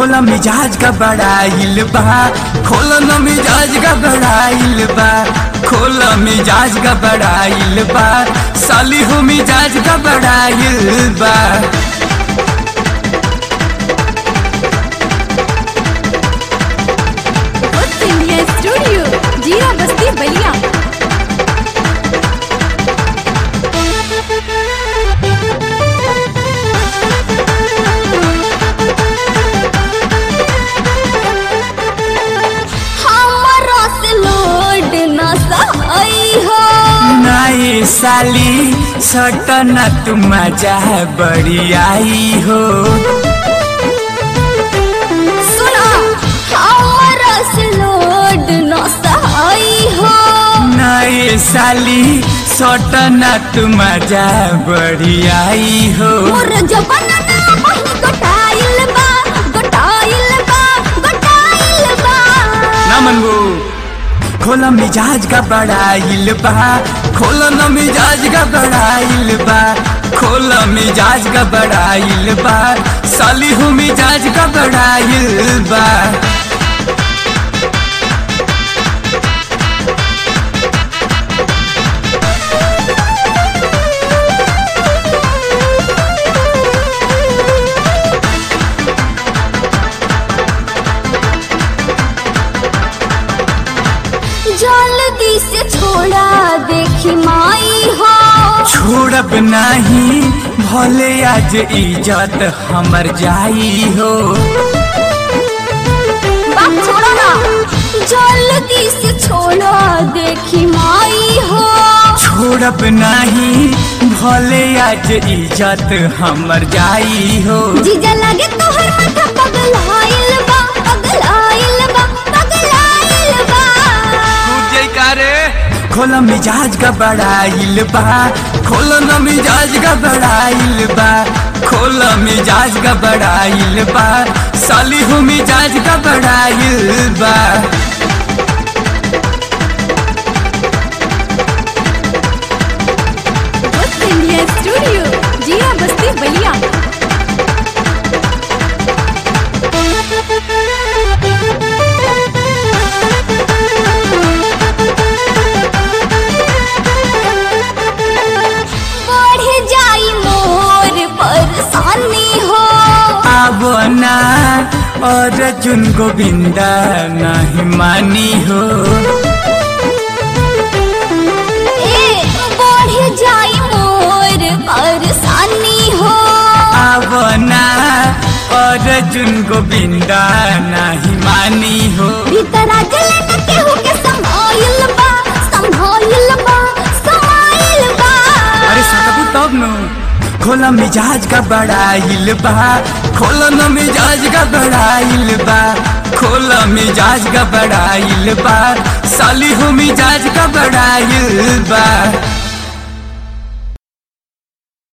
खोला मिजाज का बड़ाइल बा खोला न मिजाज का बड़ाइल बा खोला मिजाज का बड़ाइल बा साली हो मिजाज का बड़ाइल बा What's India Studio? जीरा बस्ती बलिया हमारा से लोड ना सही हो नाई साली सटना तू मजा बड़ी आई हो सुना हमारा से लोड ना सही हो नाई साली सटना तू मजा बड़ी आई हो मोर जबाना ना बहिनी गोटाइल बा गोटाइल बा गोटाइल बा ना मनगो खोला मिजाज का बड़ाइल बा खोला न मिजाज का बड़ाइल बा खोला मिजाज का बड़ाइल बा साली हो मिजाज का बड़ाइल बा जल्दी से छोड़ा देखी माई हो छोड़ब नहीं भले आज इज्जत हमर जाई हो बात छोड़ो ना जल्दी से छोड़ा देखी माई हो छोड़ब नहीं भले आज इज्जत हमर जाई हो जीजा लगे तोहर माथा पगलाइल बा पगलाइल बा पगलाइल बा खोला मिजाज का बड़ाइल बा खोला न मिजाज का बड़ाइल बा खोला मिजाज का बड़ाइल बा साली हो मिजाज का बड़ाइल बा What's India Studio? जीरा बस्ती बलिया बढ़ जाई मोर परेशानी हो अब ना और चुन गोविंदा नहीं मानी हो ए बढ़ जाई मोर परेशानी हो अब ना और चुन गोविंदा नहीं मानी हो भीतर जले न केहू के संभाइल बा संभाइल बा संभाइल बा अरे सकबू तब नु खोला मिजाज का बड़ाइल बा खोला न मिजाज का बड़ाइल बा खोला मिजाज का बड़ाइल बा साली हो मिजाज का बड़ाइल बा